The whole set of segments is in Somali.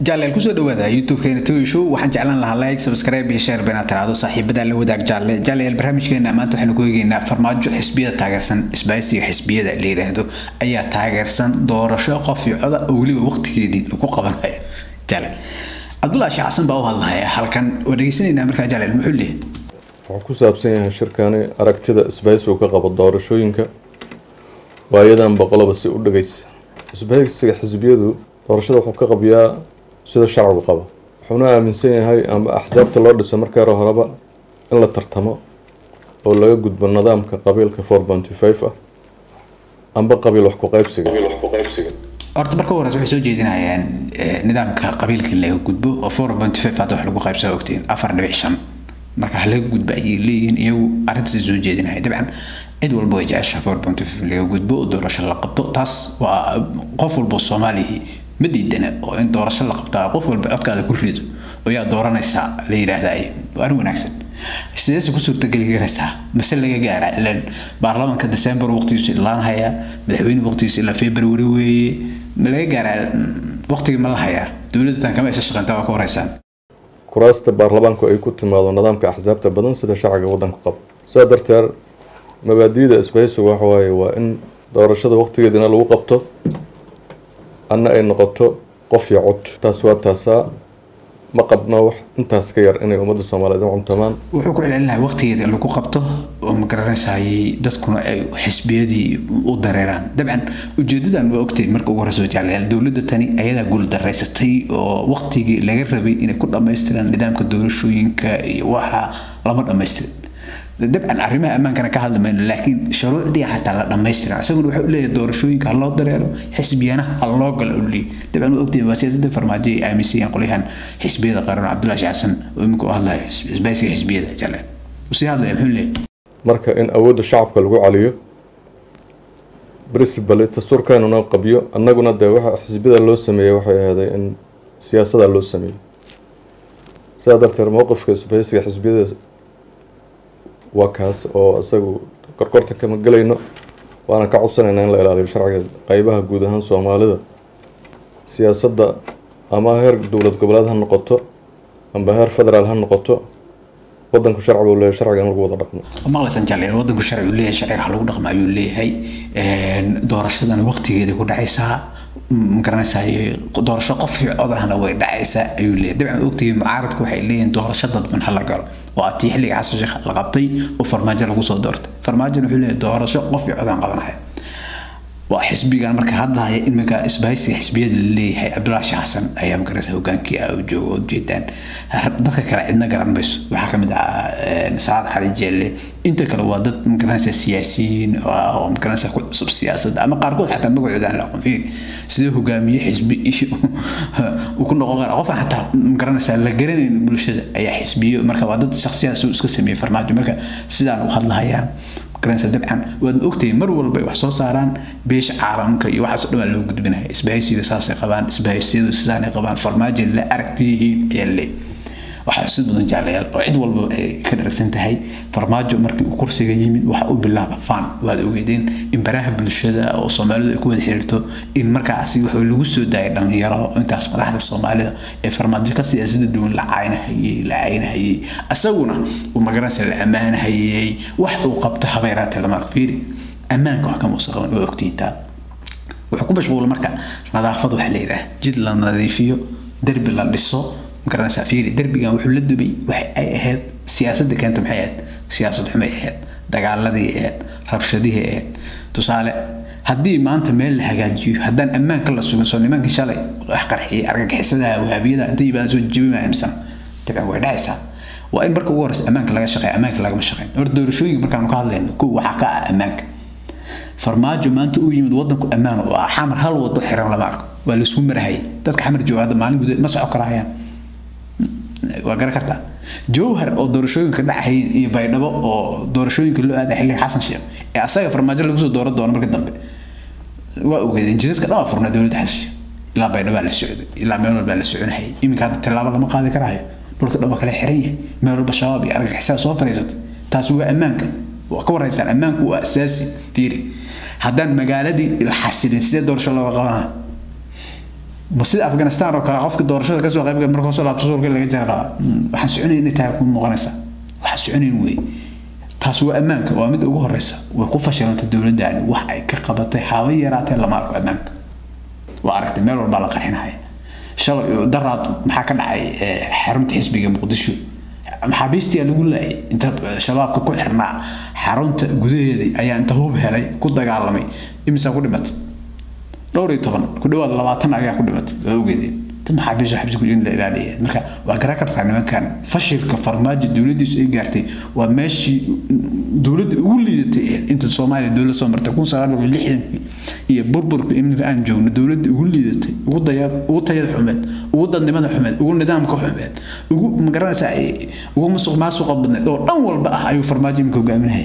jaaleel kusoo dhawaada youtube-keena toy show waxaan jeclaan lahaa like subscribe iyo share beenaad tiraahdo saaxiibada la wadaag jaalle jaaleel barnaamijkeena maanta waxaanu ku eegeynaa farmaajo xisbiyada taageersan isbaaysiga xisbiyada la yidhaahdo ayaa taageersan doorasho qof iyo coda oo weliba waqtigeedii lagu qabanayo jaaleel cabdullahi sheekh xasan baa u hadlahaya halkan waa dhegeysanaynaa markaa jaaleel muxuu leeyahay wuxuu ku saabsan yahay shirkani aragtida isbahaysigu ka qabo doorashooyinka waayadan boqolaba si u dhageysa isbahaysiga xisbiyadu doorashada wuxuu ka qabiyaa sida sharcigu qabo wuxuuna aaminsan yahay ama axsaabta loo dhiso markii hore horeba in la tartamo oo laga gudbo nidaamka qabiilka four ponty five ah amba qabiil wax ku qaybsiga horta marka horeysa waxay soo jeedinayaan nidaamka qabiilka laga gudbo oo four point five hadda wax lagu qaybsado ogtiin afar dhibic shan marka ha laga gudbo ayay leeyihiin iyagu arrintaas soo jeedinaya dabcan cid walba way jecesha four point five laga gudbo oo doorasho la qabto taas waa qof walba soomaalihii ma diidana oo in doorasho la qabtaa qof walba codkaada ku rido oo yaa dooranaysaa la yidhaahdaa waa arrin wanaagsan sideese ku suurtageli karaysaa mase laga gaara ilan baarlamaanka december waqtigiisu ilaan hayaa madaxweyne waqtigiisu ilaa february weeye ma laga gaaraa waqtigii ma la hayaa dowladda tan kama isa shaqeyntaa waa ka horeysaan kuraasta baarlamaanku ay ku timaado nidaamka axsaabta badan sida sharciga waddanku qabo sidaa darteed mabaadi'da isbahaysigu waxa waaye waa in doorashada waqtigeedina lagu qabto anna ay noqoto qof iyo cod taas waa taasaa ma qabno wax intaas ka yar inay ummadda soomaaliyeed u cuntamaan wuxuu ku celcelinahay waqtigeeda lagu qabto oo ma garanaysayay dadkuna ay xisbiyadii u dareeraan dabcan ujeedadan waa ogtahay marka ugu horeysa jeclayaal dowladda tani ayadaa guul daraysatay oo waqtigii laga rabay inay ku dhammaystiraan nidaamka doorashooyinka iyo waxa lama dhammaystirin dabcan arrimaha ammaankana ka hadli mayno laakiin shuruucdii xataa la dhammaystiran isaguna wuxuu leeyahay doorashooyinka ha loo dareero xisbiyana ha loo galo u leeyahy dabcan waa ogtihin waa siyaasadda farmaajo ay aaminsan yihiin qolyahan xisbiyada qaran cabdullahi sheekh xasan oo imika u hadlayo isbaaysiga xisbiyada jale usii hadlaya muxuu leeyahay marka in awoodda shacabka lagu caliyo principally dastuurkanuna qabiyo annaguna dee waxa xisbiyada loo sameeyey waxay ahaaday in siyaasada loo sameeyey sidaa darteed mowqifka isbahaysiga xisbiyada waa kaas oo isagu korkorta kama gelayno waana ka codsanaynaa in la ilaaliyo sharciga qeybaha guud ahaan soomaalida siyaasadda ama heer dowlad goboleed ha noqoto amba heer federaal ha noqoto wadanku sharci buu leeyahay sharciga in lagu wada dhaqmo maqlaysan jaaleel wadanku sharci uu leeyahay sharciga lagu dhaqmo ayuu leeyahay doorashadana waqtigeeda ku dhacaysaa magaranaysaa doorasho qof iyo codahna way dhacaysaa ayuu leeyahay dabcan ogtihiin mucaaradku waxay leeyihiin doorasho dadban ha la galo oo atii xilliga xasan sheekh la qabtay oo farmaajo lagu soo doortay farmaajona wuxuu leeyahay doorasho qof iyo codaan qabanaya waa xisbigan marka hadlaya iminka isbahaysiga xisbiyada laleeyahay cabdullahi sheekh xasan ayaa magaraysa hogaankii ah oo jooga oo ujeedaan dadka kale cidna garan mayso waxaa kamid ah saacad xali jeelle inta kale waa dad magaranaysa siyaasiyiin oo magaranaysa ku cusub siyaasadda ama qaarkood xataa magacooda aan la aqoon fiiri sidee hogaamiye xisbi uu ku noqon kara qofaan xataa magaranaysa la garanayn bulshada ayaa xisbiyo marka waa dad shakhsiyaas iska sameeyey farmaajo marka sidaan u hadlahayaan garanaysa dabcan waad ogtahay mar walba ay wax soo saaraan beesha caalamka iyo waxaas dhan waa loo gudbinaya isbahaysiga saasay qabaan isbahaysiyadu sidaanay qabaan farmaajo la aragtiyihiin ayaa le waxaa sid badan jaalayaal oo cid walba ay ka dharagsan tahay farmaajo markii uu kursiga yimid waxa u bilaaba fan waad ogeedeen in baraha bulshada oo soomaalidu ay ku wada xiriirto in markaasi wuxuu lagu soo daayay dhalinyaro intaas madaxda soomaalida ee farmaajo ka siyaasada duwan la caynahayey la caynahayey isaguna uu magaranaysa la ammaanahayey wax uu qabto habeeraatee lama fiiri ammaanka wax kama uusan qaban waa ogtiintaa wuxuu ku mashquula marka nadaafad waxa la yidhaah jid la nadiifiyo derbi la dhiso magaranaysaa fiiri derbigan wuxuu la dubay waxa ay ahayd siyaasadda keenta maxay ahayd siyaasad xumay ahayd dagaaladii ahayd rabshadihii ahayd tusaale haddii maanta meel la hagaajiyo haddaan ammaanka la sugin soo nimankii shalay wax qarxiyay argagixisadaha wahaabiyada inta yimaada soo jebimaya imsan dabcan way dhacaysaa waa in marka ugu horeysa ammaanka laga shaqeeya ammaanka lagama shaqeyn horta doorashooyinka markaanu ka hadlayno kow waxaa ka ah ammaanka farmaajo maanta uu yimid wadanku ammaan oo ah xamar hal wado xiran lama arko waa laisku marahayay dadka xamar jooga hadda maalin gudaheed ma soco karahayaan waa garan kartaa jowhar oo doorashooyinka dhacay iyo baydhabo oo doorashooyinka loo aaday xilliga xasan sheekh ee asaga farmaajo lagu soo dooran doono marka dambe waa ogeedeen jidadka dhan waa furnaa dowladda xasan sheekh ilaa baydhabo la socday ilaa meel walbaa la soconahayay iminka hadda tillaabo lama qaadi karayo dhulka dhan waa kala xiran yahay meel walba shabaab iyo argagixisada soo fadhiisatay taasi waa ammaanka waa ka waraysaan ammaanku waa asaasi fiiri haddaan magaaladii la xasilin sidee doorasho looga qabanayo ma sida afghanistan oo kale qofka doorashada kasoo qayb gala markuu soo laabto suurka laga jara rabaa waxaan soconayn inay tahay ku muuqanaysaa waxaan soconayn wey taas waa ammaanka waa mid ugu horeysa way ku fashilantay dowladdaani wax ay ka qabatay haba yaraatee lama arko ammaanka waa aragtay meel walbaa la qarxinaya shalay daraad maxaa ka dhacay xarunta xisbiga muqdisho maxaabiistii lagu laayay inta shabaabka ku xirnaa xarunta gudaheeda ayaa inta hub helay ku dagaalamay imisaa ku dhimatay dhowr iyo toban ku dhawaad labaatan ayaa ku dhimatay waa ogeedeen ta maxaabiisha xabsi ku in la ilaaliya marka waa garan kartaa nimankan fashilka farmaajo dowladdiisu ay gaartay waa meeshii dowladda ugu liidatay inta soomaaliya dowlad soo martay kun sagaal boqol lixdankii iyo burburka iminka aan joogno dowladda ugu liidatay ugu dayad ugu tayada xumeed ugu dadnimada xumeed ugu nidaamka xumeed ugu magaranaysaa ugu musuq maasuqa badneed oo dhan walba ah ayuu farmaajo iminka hogaaminaya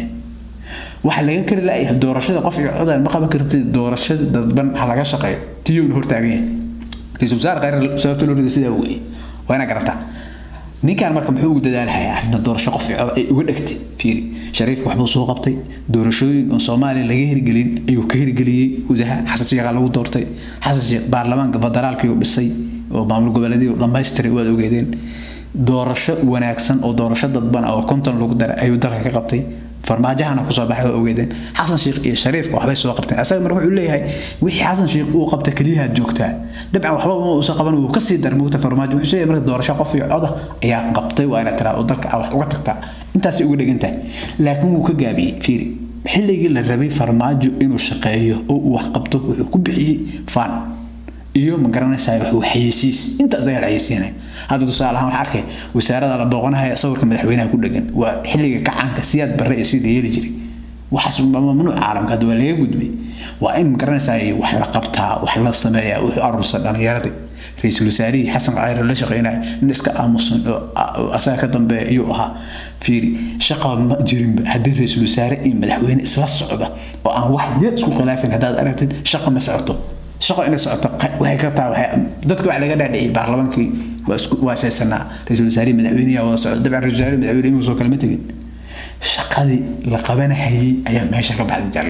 waxa laga kari laayahay doorashada qof iyo codaan ma qaban kartid doorashada dadban ha laga shaqeeyo tiyowna hortaagan yahay ra-iisul wasaare khayr sababta loo riday sidaa weeye waa inaa garataa ninkan marka muxuu ugu dadaalahayaa arrinta doorasho qof iyo cod ay uga dhegtay fiiri shariifka waxbuu soo qabtay doorashooyin oo soomaaliya laga hirgelin ayuu ka hirgeliyey gudaha xasan sheekha lagu doortay xasan sheekh baarlamaanka federaalkii uu dhisay oo maamul goboleedyadii uu dhammaystiray waad ogeedeen doorasho wanaagsan oo doorasho dadban oo konton lagu daray ayuu dalka ka qabtay farmaajahana kusoo baxay waa ogeedeen xasan sheekh iyo shariifka waxbay soo qabteen asaga marka wuxuu leeyahay wixii xasan sheekh uu qabta keliyaha joogtaa dabcan waxba ma uusan qaban wuu kasii daray mugta farmaajo wuxuu leeyahay marka doorasho qof iyo coda ayaa qabtay waa inaad tiraa oo dalka wax uga tagtaa intaasay uga dhegan tahay laakiin wuu ka gaabiyey fiiri xilligii la rabay farmaajo inuu shaqeeyo oo uu wax qabto wuxuu ku bixiyey fan iyo ma garanaysaa wuxuu xayeysiis intaas ayaa la xayeysiinaya hadda tusaale ahaan waxaa arkay wasaarada la booqanaya sawirka madaxweynaha ku dhegan waa xilliga kacaanka siyaad barre ee sida yeeli jiray waxaas mamnuuc caalamka hadda waa laga gudbay waa in ma garanaysaa wax la qabtaa wax la sameeyaa wuxuu aruursan dhallinyaradii ra-iisul wasaarihii xasan cayre la shaqeynaya nin iska aamusan oo asaga ka dambeeya ayuu ahaa fiiri shaqa ma jirinba haddii ra-iisul wasaare iyo madaxweyne isla socda oo aan wax yar isku khilaafin haddaad aragtid shaqa ma socoto shaqo inay socoto waxay ka tahay dadka wax laga dhaadhiciyay baarlamaankii waa isku waasaysanaa ra-iisul wasaarihi madaxweynaha wada socda dabcan ra-isul wasaarihi madaxweyne inuu soo kalma tegin shaqadii la qabanahayay ayaa meesha ka baxday jalle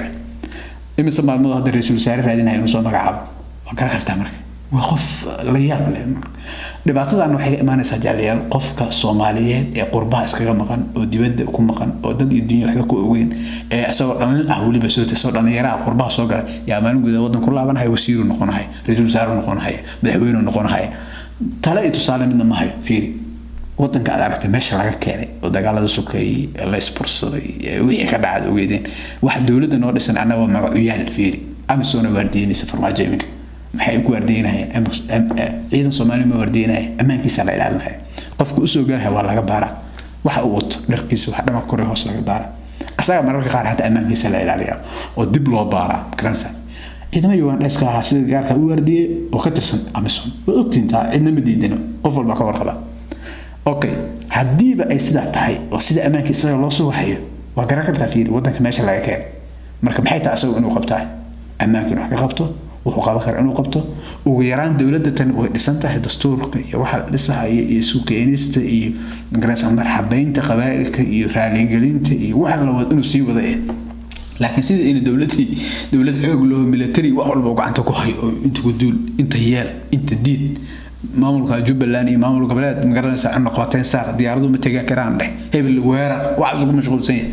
imise maalmood hadda ra-iisul wasaare raadinaya inuu soo magacaabo waa garan kartaa marka waa qof la yaab leh dhibaatadan waxay ka imaanaysaa jaaliyaal qofka soomaaliyeed ee qurbaha iskaga maqan oo dibadda ku maqan oo dad iyo dunya waxba ku ogeyn ee isagoo dhalin ah weliba soo isagoo dhallinyaraha qurbaha soo galay yaa maalin gudaha waddan ku laabanaya wasiiru noqonahaya ra-iisul wasaare noqonahaya madaxweyne noqonahaya tale iyo tusaale midna ma hayo fiiri waddanka aad aragtay meesha laga keenay oo dagaalada sokeeyey la isbursaday wixii ka dhacad ogeedeen waxa dowladda noo dhisan annaga magacuyaal fiiri amisona waardiyeynaysa farmaajo iminka maxay ku waardiyeynayaan ciidan soomaali ma waardiyeynaya ammaankiisa la ilaalinaya qofka usoo galaya waa laga baaraa waxa uu wato dharkiisa wax dhama kore hoos laga baara asaga mararka qaar xataa ammaankiisa la ilaaliya oo dib loo baaraa garanaysa ciidama ugandheska ahaa sida gaarka u waardiyey oo ka tirsan amison waad ogtihiin taa cidna ma diidano qof walba ka warqaba okay haddiiba ay sidaa tahay oo sida ammaanka isaga loo soo waxayo waa garan kartaa fiiri waddanka meesha laga keenay marka maxay tahay asagu inuu qabtaa ammaanka inuu wax ka qabto wuxuu qaban karaa inuu qabto ugu yaraan dowladda tan way dhisan tahay dastuurka iyo waxa la dhisahaya iyo sukeenista iyo magaraysa marxabeynta qabaa'ilka iyo raaligelinta iyo waxa la wado inuu sii wada eh laakiin sida in dowladii dowlad xoog loo military wax walba gacanta ku hayo oo inta ku duul inta yeel inta diid maamulka jubbaland iyo maamul goboleed magaranaysa cunno qabateen saar diyaaradu ma tegi karaan dheh hebel weerar waxaas ugu mashquulsan yahay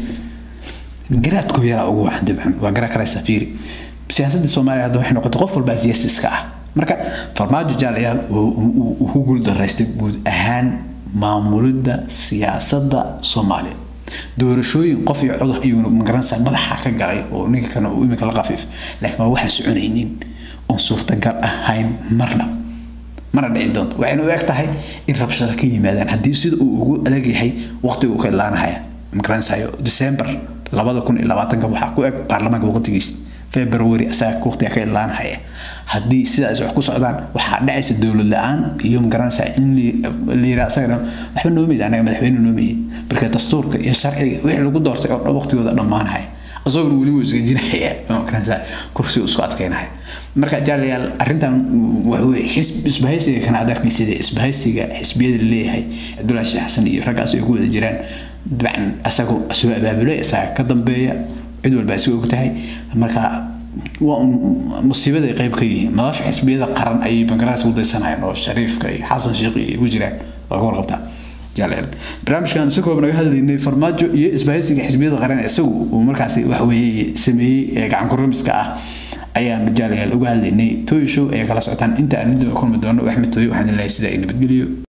garaadkoo yaraa ugu wacan dabcan waa garan karaysaa fiiri siyaasadda soomaaliya hadda waxay noqotay qof walbaa siyaasi iska ah marka farmaajo jaalayaal uu ku guuldaraystay guud ahaan maamulidda siyaasadda soomaaliya doorashooyin qof iyo codux ayuuna magaranaysaa madaxa ka galay oo ninka kana uu iminka la qafiif laakiin waa waxaan soconaynin oon suurtagal ahayn marna mana dhici doonto waxayna u eg tahay in rabshada ka yimaadaan haddii sida uu ugu adag yahay waqtiga uu ka idlaanahaya magaranaysayo december labada kun iyo labaatanka waxaa ku eg baarlamaanka waqtigiisa february asaga waqtiga ka idlaanahaya haddii sidaas wax ku socdaan waxaa dhacaysa dowlad la-aan iyo magaranaysaa in la yiraa asagana waxba noomid anaga madaxweyne noomiyid marka dastuurka iyo sharciga wixii lagu doortay oo dhan waqtigooda dhammaanahaya isaguna weli wuu isgajinaya magaranaysaa kursi isku adkeynaya marka jaalayaal arrintan waxaweye xisb isbahaysiga kana aad arkaysid isbahaysiga xisbiyada leeyahay cabdullaahi sheekh xasan iyo raggaas ay ku wada jiraan dabcan asagoo soo abaabulay isaga ka dambeeya cid walba isaga og tahay marka waa musiibada ay qayb ka yihiin madasha xisbiyada qaran ayay bangaraaska u daysanayaan oo shariifka iyo xasan sheekh iyo ugu jiraan waa ka warqabtaa jaaleel barnaamijkan si koob naga hadlaynay farmaajo iyo isbahaysiga xisbiyada qaran isagu uu markaasi wax weeye sameeyey ee gacan kuramiska ah ayaanu jaaleel uga hadlaynay tooy show ee kala socotaan inta aan midooda kulmi doono axmed tooy waxaan ilahay sida ay nabadgeliyo